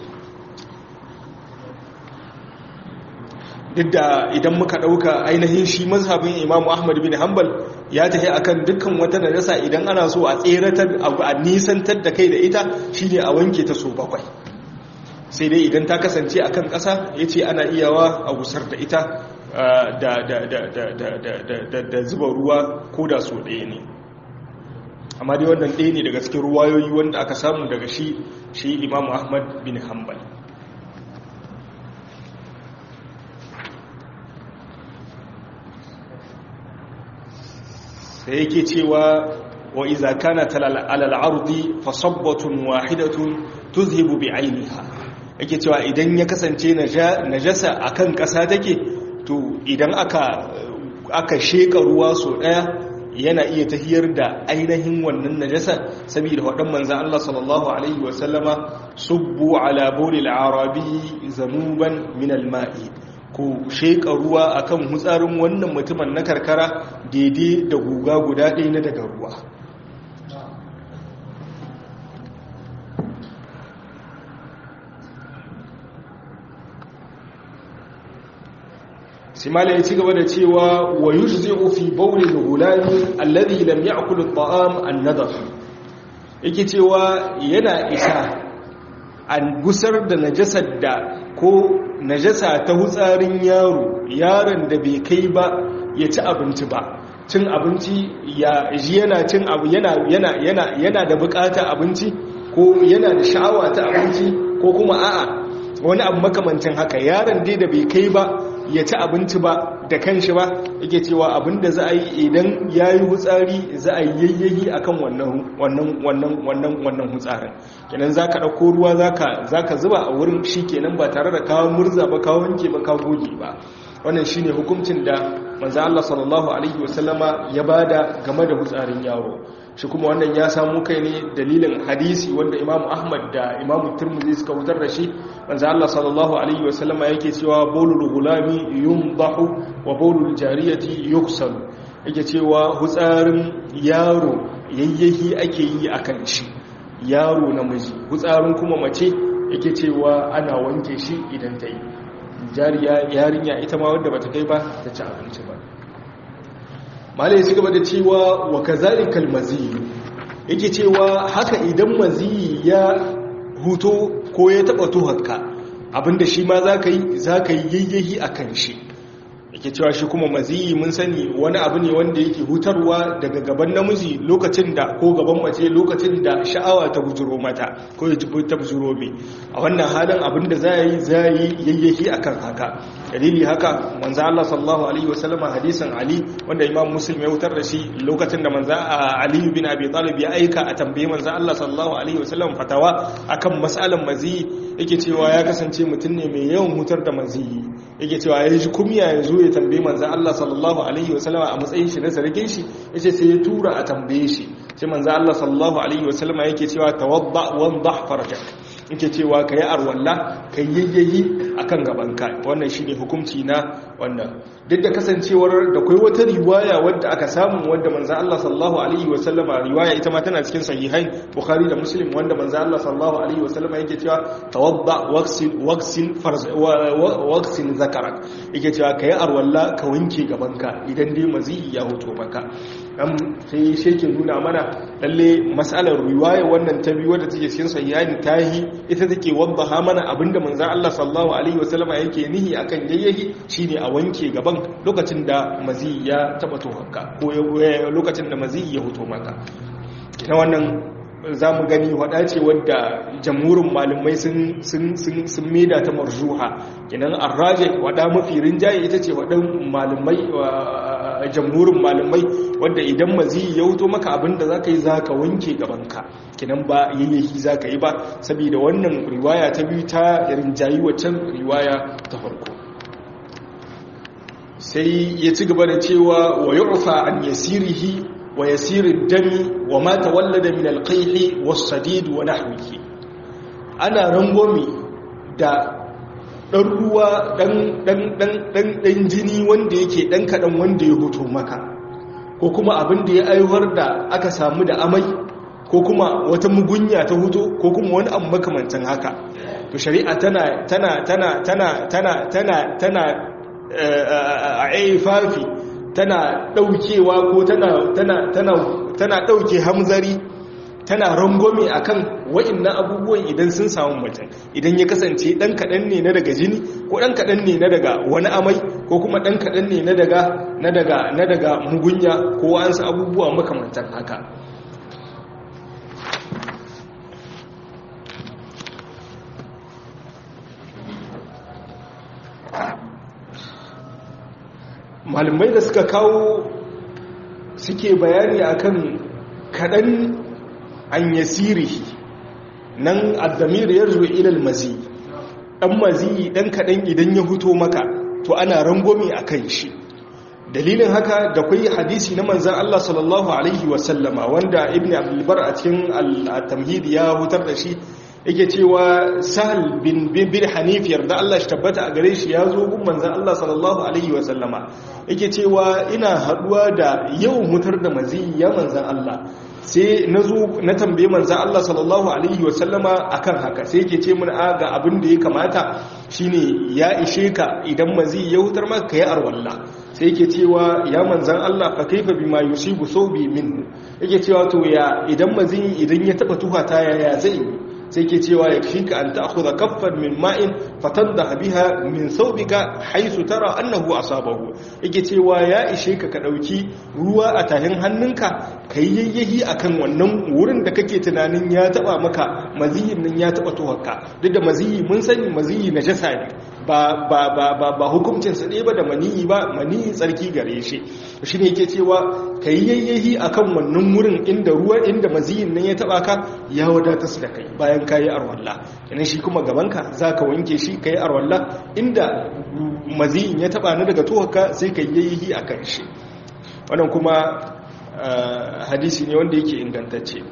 [SPEAKER 1] duk da idan muka ɗauka ainihin shi mazhabin imamu ahmad bin hanbal ya tafi akan dukkan wata najasa idan ana so a tseratar a nisantar da kai da ita shine a wanke ta so bakwai sai dai idan ta kasance akan ƙasa ya ce ana iyawa a gusar da ita da zuba ruwa ko da so ɗaya ne amma dai wannan ɗaya ne daga cikin ruwayoyi wanda aka samu daga shi shi imamu ahmad bin hanbal sai yake cewa wa iza kana alal ardi fa sabbatun wahidatun tuzhibu bi ainiha yake cewa idan ya kasance najasa akan kasa take to idan aka aka sheka ruwa so daya yana iya tahiyar da ainihin wannan najasa saboda wadan manzon Allah sallallahu alaihi wa sallama subbu ala bulil arabi zanuban min al-ma'i ku sheƙa ruwa akan hutsarin wannan mutumin na karkara daidai da guga guda ɗaya na daga ruwa simala ya ci gaba da cewa wa yujzi'u fi bawli al-ghulami alladhi lam ya'kul at-ta'am an-nadaf yake cewa yana isa an gusar da najasar da ko najasa ta hutsarin yaro yaron da bai kai ba ya ci abinci ba cin abinci ya ji yana cin abu yana yana yana yana da bukata abinci ko yana da sha'awa ta abinci ko kuma a'a wani abu makamancin haka yaron dai da bai kai ba ya ci abinci ba da kanshi ba yake cewa abinda za a yi idan ya yi hutsari za a yayyayi akan wannan wannan wannan wannan wannan hutsarin kenan za ka ɗauko ruwa za ka zuba a wurin shi kenan ba tare da kawo murza ba kawo wanke ba kawo goge ba wannan shi ne hukuncin da manzo Allah sallallahu alaihi wasallama ya bada game da hutsarin yaro shi kuma wannan ya samu kai ne dalilin hadisi wanda imamu ahmad da imamu turmuzi suka wutar da shi manzo Allah sallallahu alaihi wasallama yake cewa bawlul gulami yumdahu wa bawlul jariyati yuksalu yake cewa hutsarin yaro yayyahi ake yi akan shi yaro namiji hutsarin kuma mace yake cewa ana wanke shi idan ta yi jariya yarinya ita ma wadda bata kai ba ta ci abinci ba malai su gaba da cewa wa kazalikal maziyi yake cewa haka idan maziyi ya huto ko ya taba tuhakka abinda shi ma za ka yi za ka yi yayyahi a kan shi yake cewa shi kuma maziyi mun sani wani abu ne wanda yake hutarwa daga gaban namiji lokacin da ko gaban mace lokacin da sha'awa ta bujuro mata ko ya jibi ta bujuro mai a wannan halin abin da za yi za yi yayyahi akan haka dalili haka manzo Allah sallallahu alaihi wasallama hadisin Ali wanda Imam Muslim ya wutar da shi lokacin da manzo Ali bin Abi Talib ya aika a tambaye manzo Allah sallallahu alaihi wasallam fatawa akan mas'alan maziyi yake cewa ya kasance mutum ne mai yawan hutar da maziyi yake cewa ya ji kumya ya zo ya tambaye manzo Allah sallallahu alaihi wasallama a matsayin shi na sarkin shi yace sai ya tura a tambaye shi sai manzo Allah sallallahu alaihi wasallama yake cewa tawadda wandah farajak yake cewa ka yi arwalla ka yayyayi a kan gabanka wannan shi ne hukumci na wannan duk da kasancewar da kai wata riwaya wadda aka samu wadda manzan Allah sallallahu Alaihi wasallama riwaya ita ma tana cikin sahihai bukhari da muslim wanda manzan Allah sallallahu Alaihi wasallama yake cewa tawadda waksin zakarak yake cewa ka yi arwalla ka wanke gabanka idan dai mazi ya hoto maka sai shi ke nuna mana lalle matsalar riwaya wannan ta biyu wadda take cikin sahihai tahi ita take wadda mana abinda manzan Allah sallallahu alaihi wasallama yake nihi akan yayyahi shine a wanke gaban lokacin da mazi ya taba tohaka ko lokacin da mazi ya hoto maka ina wannan za mu gani wada ce wadda jamhurin malamai sun meda ta marjuha kinan arraje wada mafi rinjaye ita ce wadan malamai jamhurin malamai wadda idan mazi ya wuto maka abinda za ka yi za ka wanke gabanka kinan ba yayyahi za ka yi ba saboda wannan riwaya ta biyu ta rinjayi waccan riwaya ta farko sai ya ci gaba da cewa wa yu'fa an yasirihi wa yasirin dami wa ma tawallada min alqayhi was-sadid wa nahwihi ana rangomi da dan ruwa dan dan dan dan dan jini wanda yake dan kadan wanda ya hoto maka ko kuma abin da ya aiwar da aka samu da amai ko kuma wata mugunya ta huto ko kuma wani abu makamantan haka to shari'a tana tana tana tana tana tana tana a aifafi tana daukewa ko tana tana tana tana dauke hamzari tana rangwame akan wa'annan abubuwan idan sun samu mutum idan ya kasance dan kadan ne na daga jini ko dan kadan ne na daga wani amai ko kuma dan kadan ne na daga na daga na daga mugunya ko an sa abubuwa makamantan haka malamai da suka kawo suke bayani akan kadan an yasiri nan addamir ya zuwa ilal mazi dan mazi dan kadan idan ya huto maka to ana rangwame a kan shi dalilin haka da kwai hadisi na manzan Allah sallallahu alaihi wasallama wanda ibn abdulbar a cikin al-tamhid ya hutar da shi yake cewa sahal bin bin hanif yarda Allah shi tabbata a gare shi ya zo gun manzan Allah sallallahu alaihi wasallama yake cewa ina haduwa da yawan mutar da mazi ya manzan Allah sai na zo na tambaye manzan Allah sallallahu alaihi wasallama akan haka sai yake ce mun ga abin da ya kamata shine ya ishe ka idan mazi ya hutar maka kai arwalla sai yake cewa ya manzan Allah fa kaifa bima yusibu sawbi minhu yake cewa to ya idan mazi idan ya taba tuhata ya zai sai ke cewa ya fi ka an ta'khudha kaffan min ma'in fatandaha biha min thawbika haythu tara annahu asabahu yake cewa ya ishe ka ka dauki ruwa a tahin hannunka kai yayyahi akan wannan wurin da kake tunanin ya taba maka maziyin nan ya taba tuwarka duk da maziyi mun sani maziyi najasa ne ba ba ba ba, ba hukuncin sa ba da maniyi ba maniyi tsarki gare shi shine yake cewa kai yayyahi akan wannan wurin inda ruwa inda maziyin nan ya taba ka ya wadata su da kai bayan kayi arwalla kenan shi kuma gabanka zaka wanke shi kai arwalla inda maziyin ya taba ni daga tuwarka sai kai yayyahi akan shi wannan kuma hadisi ne wanda yake ingantacce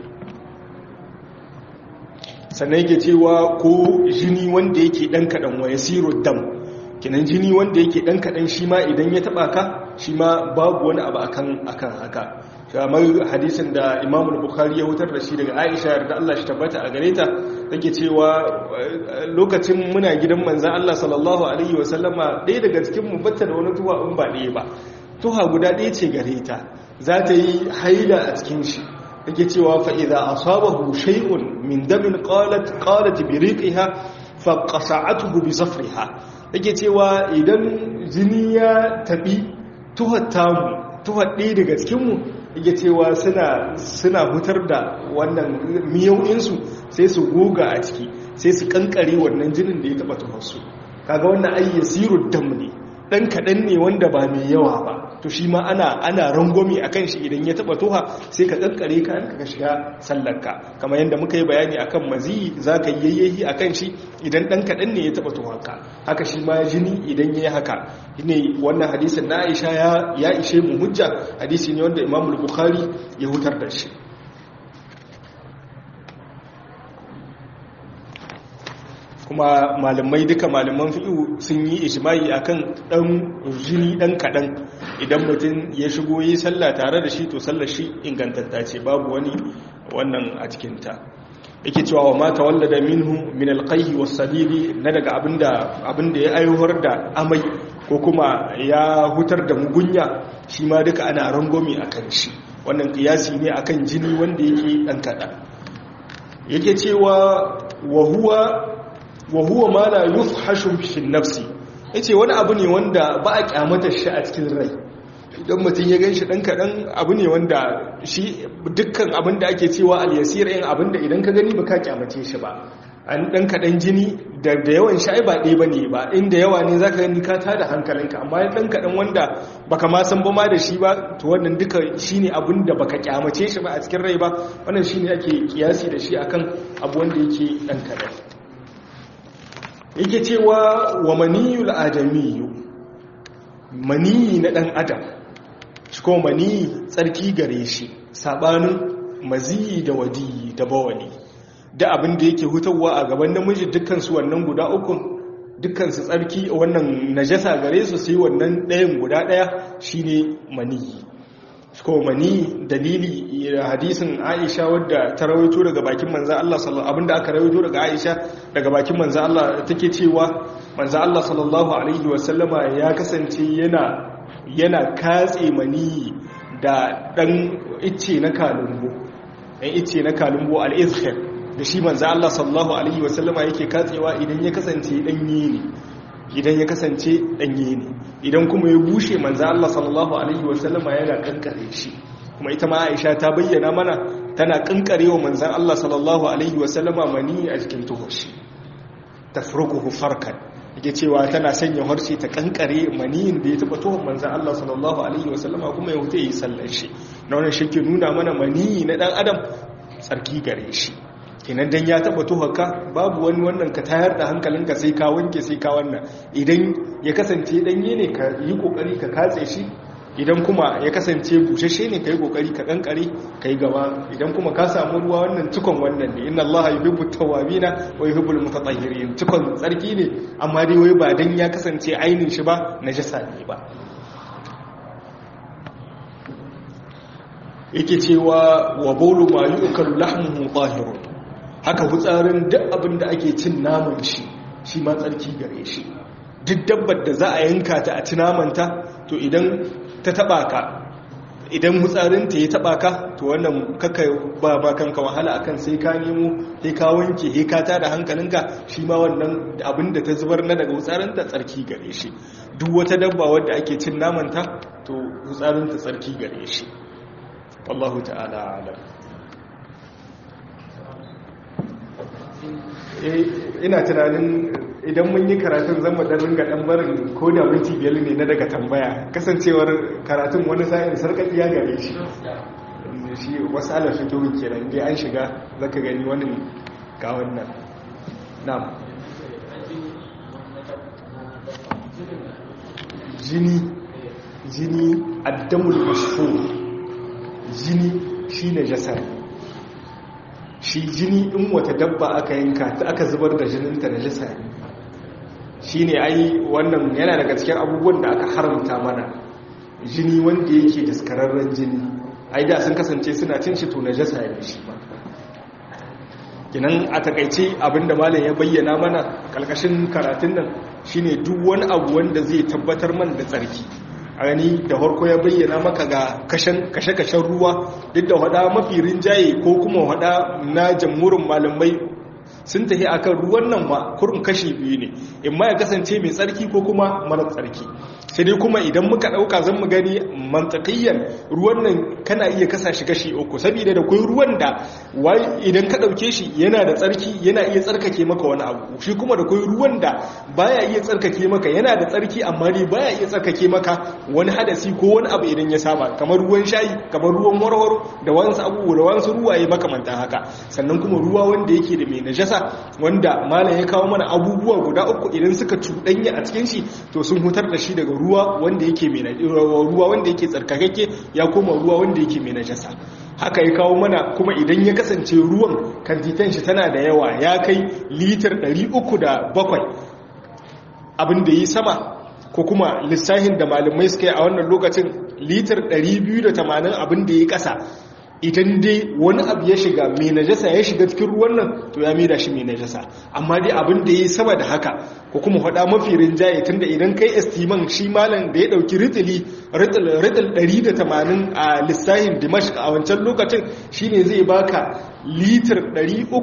[SPEAKER 1] sannan yake cewa ko jini wanda yake dan kadan wa yasiru dam kinan jini wanda yake dan kadan shi ma idan ya taba ka shi ma babu wani abu akan akan haka kamar hadisin da Imam Bukhari ya hutar da shi daga Aisha da Allah shi tabbata a gare ta take cewa lokacin muna gidan manzon Allah sallallahu alaihi wasallama ɗaya daga cikin mu batta da wani tuwa in ba ɗaya ba tuha guda ɗaya ce gare ta za ta yi haila a cikin shi take cewa fa idza asabahu shay'un min damin qalat qalat bi riqiha fa qasa'atuhu bi zafriha take cewa idan jini ya tabi tuhar tamu tuhar ɗaya daga cikin mu yake cewa suna suna hutar da wannan miyau'insu sai su goga a ciki sai su kankare wannan jinin da ya taba tuharsu kaga wannan ayyasiru dam ne dan kaɗan ne wanda ba mai yawa ba to shi ma ana ana rangwame akan shi idan ya taba tuha sai ka kankare ka ka shiga sallarka kamar yadda muka yi bayani akan mazi zaka yi yayyahi akan shi idan dan kaɗan ne ya taba tuhanka haka shi ma jini idan yayi haka ne wannan hadisin na Aisha ya ya ishe mu hujja hadisi ne wanda Imam Bukhari ya hutar da shi kuma malamai duka malaman fi'u sun yi ijma'i akan dan jini dan kadan idan mutum ya shigo yi sallah tare da shi to sallar shi ingantatta ce babu wani wannan a cikin ta yake cewa wa mata wallada minhu min alqayhi was-sadidi na daga abinda abinda ya aiwar da amai ko kuma ya hutar da mugunya shi ma duka ana rangomi akan shi wannan kiyasi ne akan jini wanda yake dan kadan yake cewa wa huwa wa huwa ma la yufhashu fi nafsi yace wani abu ne wanda ba a kyamata shi a cikin rai idan mutum ya gan shi ɗan kaɗan abu ne wanda shi dukkan abin da ake cewa al-yasir yin abin da idan ka gani ba ka kyamace shi ba an ɗan kaɗan jini da yawan sha'i ba ɗaya ba ne ba inda yawa ne za ka gani ka tada hankalinka amma ɗan kaɗan wanda baka ma san ba ma da shi ba to wannan duka shi ne abin da baka kyamace shi ba a cikin rai ba wannan shi ne ake kiyasi da shi akan abu wanda yake ɗan kaɗan yake cewa wa maniyul adamiyu maniyi na ɗan adam shi kuma maniyi tsarki gare shi saɓanin maziyi da wadiyi da bawani da abin da yake hutarwa a gaban namiji dukkansu wannan guda ukun dukkansu tsarki wannan najasa gare su sai wannan ɗayan guda ɗaya shine maniyi ko mani dalili hadisin Aisha wadda ta rawaito daga bakin manzo Allah sallallahu abinda aka rawaito daga Aisha daga bakin manzo Allah take cewa manzo Allah sallallahu alaihi wasallama ya kasance yana yana katse mani da dan icce na kalumbo dan icce na kalumbo al-izkhir da shi manzo Allah sallallahu alaihi wasallama yake katsewa idan ya kasance danye ne idan ya kasance danye ne idan kuma ya bushe manzo Allah sallallahu alaihi wasallama yana kankare shi kuma ita ma Aisha ta bayyana mana tana kankarewa manzon Allah sallallahu alaihi wasallama mani a cikin tuhushi tafruquhu farkan yake cewa tana sanya harshe ta kankare maniyin da ya taba tuhon manzon Allah sallallahu alaihi wasallama kuma ya huta yi sallar shi na wannan shi ke nuna mana maniyi na dan adam tsarki gare shi kenan dan ya taba tuhaka babu wani wannan ka tayar da hankalinka sai ka wanke sai ka wannan idan ya kasance danye ne ka yi kokari ka katse shi idan kuma ya kasance bushashe ne ka yi kokari ka kankare ka yi gaba idan kuma ka samu ruwa wannan cikon wannan ne inna allaha yuhibbu tawwabina wa yuhibbul mutatahhirin cikon tsarki ne amma dai wai ba dan ya kasance ainin shi ba najasa ne ba yake cewa wa bawlu ma yu'kalu lahmuhu tahirun haka hutsarin duk abin da ake cin naman shi shi ma tsarki gare shi duk dabbar da za a yanka ta a ci namanta to idan ta taba ka idan hutsarinta ya taba ka to wannan kaka ba ba kanka wahala akan sai ka nemo sai ka wanke sai ka tada hankalinka shi ma wannan abin da ta zubar na daga hutsarinta tsarki gare shi duk wata dabba wadda ake cin namanta to hutsarinta tsarki gare shi wallahu ta'ala alam ina tunanin idan mun yi karatun zan dan ringa dan barin ko da minti biyar ne na daga tambaya kasancewar karatun wani sa'in sarkakiya gare shi shi wasu ala fitowin kenan dai an shiga zaka gani wani ga wannan na'am jini jini addamul mashhur jini shine jasar shi jini in wata dabba aka yanka ta aka zubar da jininta da jisa ne shi ne ai wannan yana daga cikin abubuwan da aka haramta mana jini wanda yake daskararren jini ai da sun kasance suna cin shi to na jasa ne shi ba kinan a takaice abinda malam ya bayyana mana kalkashin karatun nan shine duk wani abu wanda zai tabbatar man da tsarki a gani da harko ya bayyana maka ga kashe-kashen ruwa duk da hada mafi rinjaye ko kuma hada na jamhurin malamai sun tafi akan ruwan nan ma kurin kashi biyu ne in ma ya kasance mai tsarki ko kuma mara tsarki sai dai kuma idan muka dauka zan mu gani mantakiyan ruwan nan kana iya kasa shi kashi uku saboda da kai ruwan da idan ka dauke shi yana da tsarki yana iya tsarkake maka wani abu shi kuma da kai ruwan da baya iya tsarkake maka yana da tsarki amma dai baya iya tsarkake maka wani hadasi ko wani abu idan ya saba kamar ruwan shayi kamar ruwan warwaro da wasu abubuwa da wasu ruwaye makamantan haka sannan kuma ruwa wanda yake da mai najasa wanda malam ya kawo mana abubuwa guda uku idan suka cuɗanya a cikin shi to sun hutar da shi daga ruwa wanda yake mai ruwa wanda yake tsarkakakke ya koma ruwa wanda yake mai najasa haka ya kawo mana kuma idan ya kasance ruwan kantitan shi tana da yawa ya kai litar 307 abin da yi sama ko kuma lissahin da malamai suka yi a wannan lokacin litar 280 abin da ya kasa idan dai wani abu ya shiga mai najasa ya shiga cikin ruwan nan to ya maida shi mai najasa amma dai abin da ya yi sama da haka ko kuma faɗa mafi rinjaye tunda idan kai estiman shi malam da ya ɗauki ritili ritil 180 a lissahin dimashq a wancan lokacin shine zai baka litir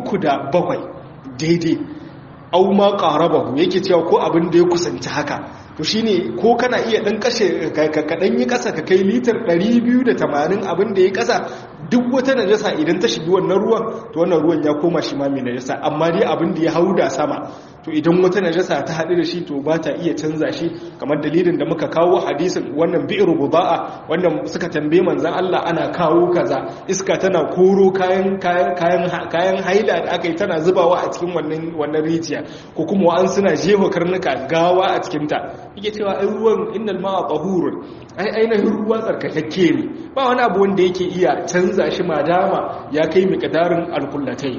[SPEAKER 1] 307 daidai au ma qarabahu yake cewa ko abin da ya kusanci haka to shine ko kana iya dan kashe ka dan yi kasa ka kai litar 280 abin da ya kasa duk wata najasa idan ta shigi wannan ruwan to wannan ruwan ya koma shi ma mai najasa amma dai abin da ya hauda sama to idan wata najasa ta haɗu da shi to ba ta iya canza shi kamar dalilin da muka kawo hadisin wannan bi'ir buda'a wannan suka tambaye manzon Allah ana kawo kaza iska tana koro kayan kayan kayan kayan haila da aka yi tana zubawa a cikin wannan wannan rijiya ko kuma an suna jefa karnuka gawa a cikin ta yake cewa ai ruwan innal ma'a tahurun ai ainihin ruwa tsarkakakke ne ba wani abu wanda yake iya canza shi madama ya kai miqdarin alkullatai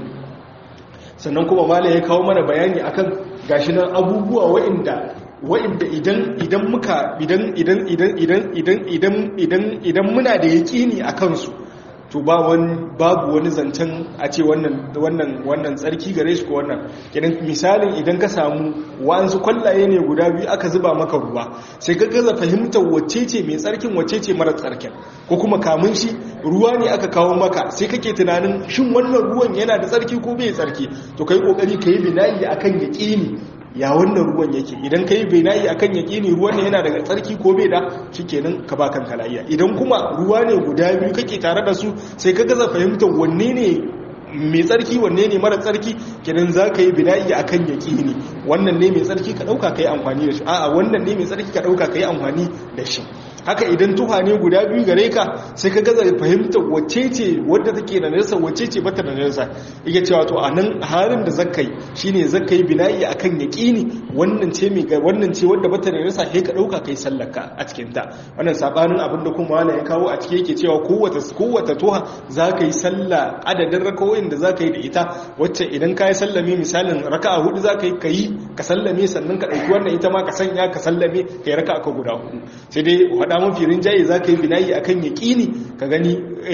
[SPEAKER 1] sannan kuma mala ya kawo mana bayani akan gashi nan abubuwa wa'inda wa'inda idan idan muka idan idan idan idan idan idan idan idan muna da yaƙini a kansu to ba wani babu wani zancen a ce wannan wannan wannan tsarki gare shi ko wannan kidan misalin idan ka samu wa'ansu kwallaye ne guda biyu aka zuba maka ruwa sai ka gaza fahimtar wacce ce mai tsarkin wacce ce mara tsarkin ko kuma kamun shi ruwa ne aka kawo maka sai kake tunanin shin wannan ruwan yana da tsarki ko bai tsarki to kai kokari kai binayi akan yaqini ya wannan ruwan yake idan kai binayi akan yaqini ruwan ne yana daga tsarki ko bai da shikenan ka ba kanka lafiya idan kuma ruwa ne guda biyu kake tare da su sai ka gaza fahimtar wanne ne mai tsarki wanne ne mara tsarki kenan za ka yi bina'i a kan yaƙini wannan ne mai tsarki ka ɗauka ka yi amfani da shi a'a wannan ne mai tsarki ka ɗauka ka yi amfani da shi haka idan tuha ne guda biyu gare ka sai ka gaza fahimtar wacce ce wadda take da nasa wacce ce bata da nasa yake cewa to a nan harin da zaka yi shine zaka yi bina'i akan yaqini wannan ce mai wannan ce wadda bata da nasa sai ka dauka kai sallaka a cikin ta wannan sabanin abin da kuma wala ya kawo a cike yake cewa kowace kowace tuha zaka yi sallah adadin rakawoyin da zaka yi da ita wacce idan ka yi sallame misalin raka'a hudu zaka yi kai ka sallame sannan ka dauki wannan ita ma ka sanya ka sallame kai raka'a ka guda hudu sai dai faɗa mafi rinjaye za ka yi binayi a kan yaƙini ka gani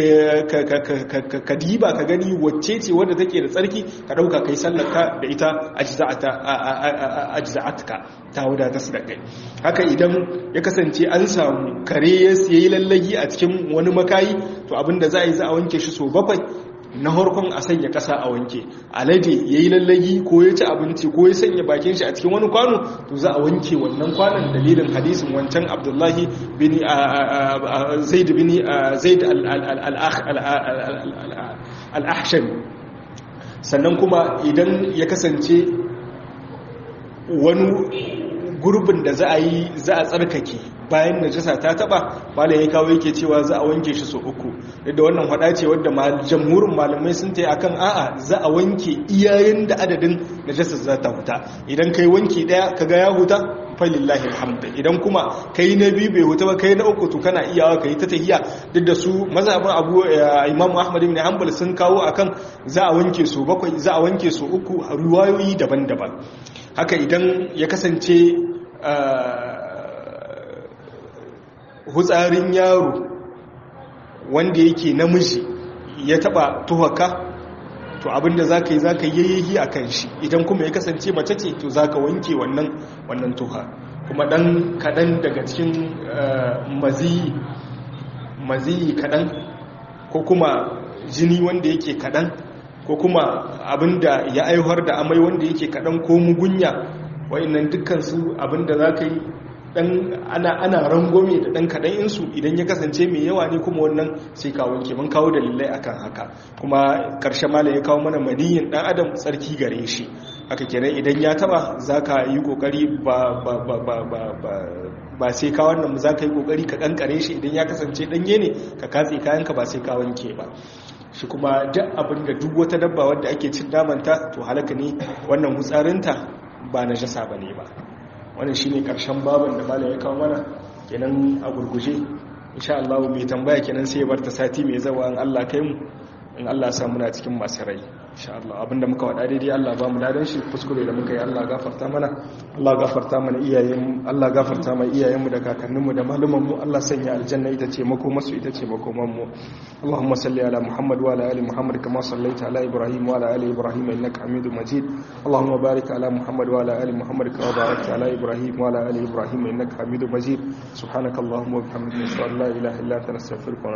[SPEAKER 1] ka diba ka gani wacce ce wadda take da tsarki ka ɗauka ka yi sallaka da ita ajiza'atka ta wadata su da kai haka idan ya kasance an samu kare ya yi lallagi a cikin wani makayi to abinda za a yi za a wanke shi so bakwai na harkon a sanya kasa a wanke alade ya yi lallagi ko ya ci abinci ko ya sanya bakin shi a cikin wani kwano to za a wanke wannan kwanon dalilin hadisin wancan abdullahi bin zaid bin zaid al-ahsham sannan kuma idan ya kasance wani gurbin da za a yi za a tsarkake bayan najasa ta taba malam ya kawo yake cewa za a wanke shi so uku da wannan hada ce wadda jamhurin malamai sun ta akan a'a za a wanke iyayen da adadin najasa za ta huta idan kai wanki daya kaga ya huta falillahi alhamdu idan kuma kai na biyu bai huta ba kai na uku to kana iyawa kai ta tahiya duk da su mazhabin abu imamu ahmad ibn hanbal sun kawo akan za a wanke so bakwai za a wanke so uku a ruwayoyi daban-daban haka idan ya kasance hutsarin yaro wanda yake namiji ya taba tuhaka to abinda za ka yi za ka yayyahi a kan shi idan kuma ya kasance mace ce to za ka wanke wannan wannan tuha kuma dan kadan daga cikin maziyi maziyi kadan ko kuma jini wanda yake kadan ko kuma abinda ya aihuwar da amai wanda yake kadan ko mugunya wa'annan dukkan su abinda za ka yi dan ana ana rangome da dan kadan insu idan ya kasance mai yawa ne kuma wannan sai ka wanke mun kawo dalilai akan haka kuma karshe malai ya kawo mana maniyin dan adam tsarki gare shi haka kenan idan ya taba zaka yi kokari ba ba ba ba ba ba ba sai ka wannan zaka yi kokari ka kankare shi idan ya kasance danye ne ka katse kayanka ba sai ka wanke ba shi kuma duk abin da duk wata dabba wadda ake cin namanta to halaka ne wannan hutsarinta ba na jasa ba ne ba wannan shine karshen babin da malam ya kawo mana kenan a gurguje insha Allah mai tambaya kenan sai ya bar ta sati mai zawa in Allah kai mu in Allah ya sa muna cikin masu rai insha Allah abinda muka wada daidai Allah ba mu ladan shi kuskure da muka yi Allah gafarta mana Allah gafarta mana iyayen Allah gafarta mana iyayenmu da kakanninmu da malumanmu mu Allah sanya aljanna ita ce mako masu ita ce makoman mu Allahumma salli ala Muhammad wa ala ali Muhammad kama sallaita ala Ibrahim wa ala ali Ibrahim innaka Hamidum Majid Allahumma barik ala Muhammad wa ala ali Muhammad kama barakta ala Ibrahim wa ala ali Ibrahim innaka Hamidum Majid subhanakallahumma wa bihamdika ashhadu an la ilaha illa anta astaghfiruka